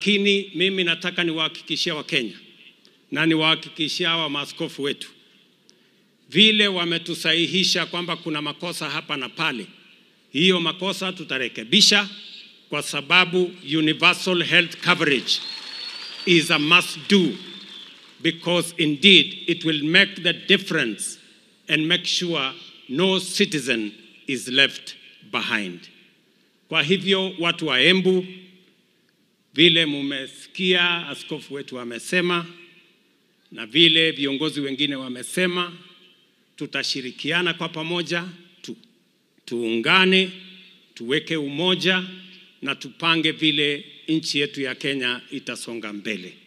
lakini mimi nataka niwahakikishia Wakenya na niwahakikishia hawa maaskofu wetu, vile wametusahihisha kwamba kuna makosa hapa na pale, hiyo makosa tutarekebisha, kwa sababu universal health coverage is a must do because indeed it will make the difference and make sure no citizen is left behind. Kwa hivyo watu wa Embu, vile mumesikia askofu wetu amesema na vile viongozi wengine wamesema, tutashirikiana kwa pamoja tu, tuungane, tuweke umoja na tupange vile nchi yetu ya Kenya itasonga mbele.